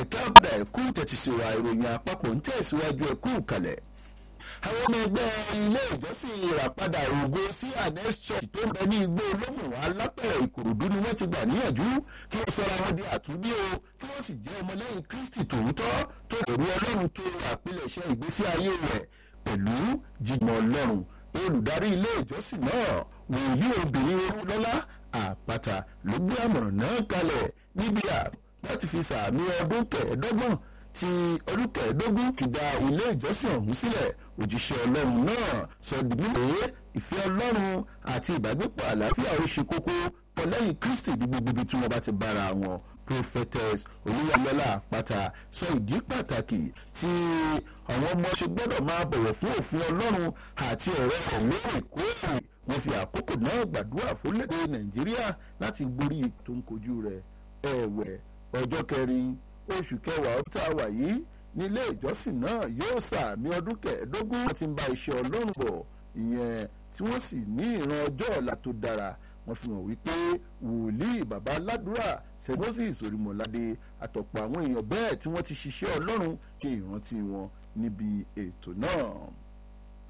ẹ̀ka ọ̀padà ẹ̀kú tẹ̀tìsíwá ìròyìn àpapọ̀ ń tẹ̀síwájú ẹ̀kú kalẹ̀ àwọn ọmọ ẹgbẹ́ ilé ìjọsìn ìràpadà ògo sí anes church tó ń bẹ ní igbó olómùwà alápẹ̀rẹ̀ ìkòròdú ni wọ́n ti gbà níyànjú kí wọ́n sọra wọn di àtúndí o kí wọ́n sì jẹ́ ọmọlẹ́yìn kristi tòótọ́ tó èrò ọlọ́run tó àpilẹ̀ṣẹ̀ ìgbésí ayé rẹ̀ pẹ̀lú jíjọ ọlọ́run olùdarí ilé ìjọsìn náà wòlíì obìnrin olúlọ́lá àpáta ló gbé àmọ̀ràn náà kalẹ̀ níbi àrùn láti fi sàmì ọdún kẹẹ̀ẹ́dọ́gbọ̀n tí ọdún kẹẹ̀ẹ́dógún ti da ilé ìjọsìn ọ̀hún sílẹ̀ òjíṣẹ́ ọlọ́run náà sọ dìbò pé ìfẹ́ ọlọ́run àti ìbágbépọ̀ àlàáfíà ó ṣe kókó tọ́lẹ́yìn kristi ní gbogbo ibi tí wọ́n bá ti bára wọn prophetess olúyalọ́lá àpáta sọ ìdí pàtàkì tí àwọn ọmọ ṣe gbọ́dọ̀ máa bọ̀wọ̀ fún òfin ọlọ́run àti ọ̀rọ̀ ẹ̀ lóòrèkóòrè wọ́n fi àkókò náà gbàdúrà fólèdè nàìjíríà láti gborí tó ń kojú rẹ̀ ẹ̀wẹ̀ ọjọ́ kẹrin oṣù kẹwàá ó tá a wà yìí nílé ìjọsìn náà yóò sàmì ọdún kẹẹ̀ẹ́dógún wọ́n ti ń bá iṣẹ́ ọlọ́run bọ̀ ìyẹn tí wọ́n sì ní ìran ọjọ́ ọ̀la tó dára wọ́n fi hàn wípé wòlíì bàbá aládùúrà sẹ́mọ́sìs orímọ̀ládé àtọ̀pọ̀ àwọn èèyàn bẹ́ẹ̀ tí wọ́n ti ṣiṣẹ́ ọlọ́run ṣe ìrántí wọn níbi ètò náà